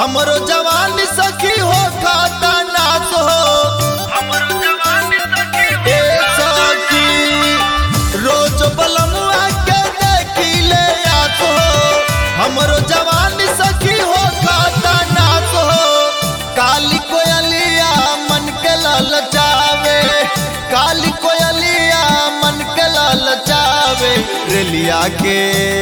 हमरो जवान सखी हो खाता नाच हो ए सखी रोज बलमुआ के देखिले आत हो हमरो जवान सखी हो खाता नाच हो काली कोयलिया मन के ललचावे काली कोयलिया मन के ललचावे रेलिया के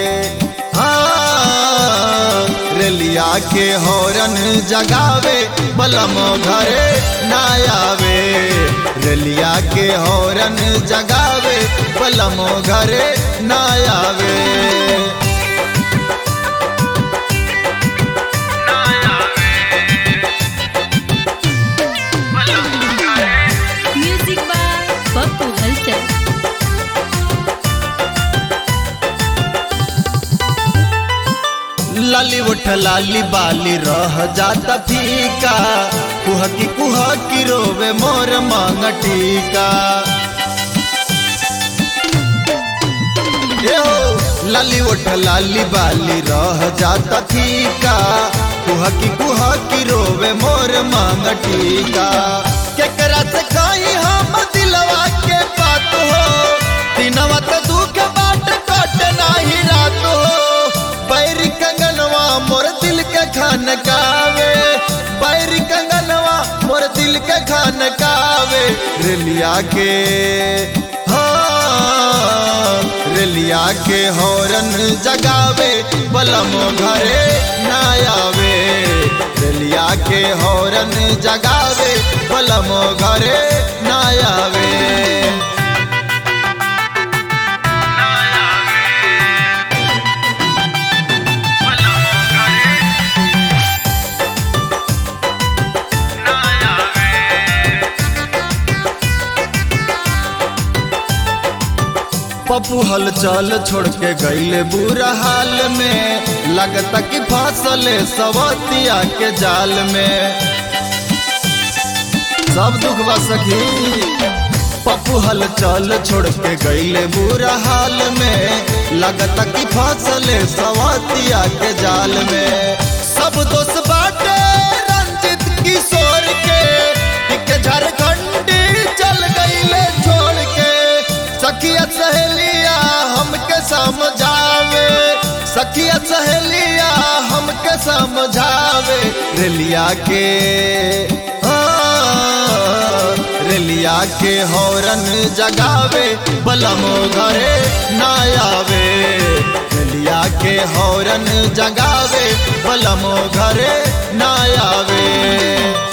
हाँ रेलिया के हौरन जगावे बलम घरे ना आवे रेलिया के हौरन जगावे बलम घरे ना आवे म्यूजिक बाय पप्पू हलचल लाली उठ लाली बाली रह जाता फीका कुहकी कुहकी रोवे मोर मांग टीका ए हो लाली उठ लाली बाली रह जाता फीका कुहकी कुहकी रोवे मोर मांग टीका केकरा से कहीं हम दिलवा के बात हो दिनवा तो दुख बाट कट नाही रात हो बैरी कंगनवा मोर दिल के खान कावे बैरी कंगनवा मोर दिल के खान कावे रेलिया के हाँ रेलिया के हौरन जगावे बलम घरे ना आवे रेलिया के हौरन जगावे बलम घरे ना आवे पप्पू हल चल छोड़ के गईले बुरा हाल में लगता कि फसले सवतिया के जाल में सब दुख बा सखी पप्पू हल चल छोड़ के गईले बुरा हाल में लगता कि फसले सवतिया के जाल में सब दोस्त बाटे रंजित किशोर के एक झारखंडी चल गईले छोड़ के सखिया सहेलिया हमके समझावे सखिया सहेलिया हमके समझावे रेलिया के हाँ, रेलिया के हौरन जगावे बलम घरे ना आवे रेलिया के हौरन जगावे बलम घरे ना आवे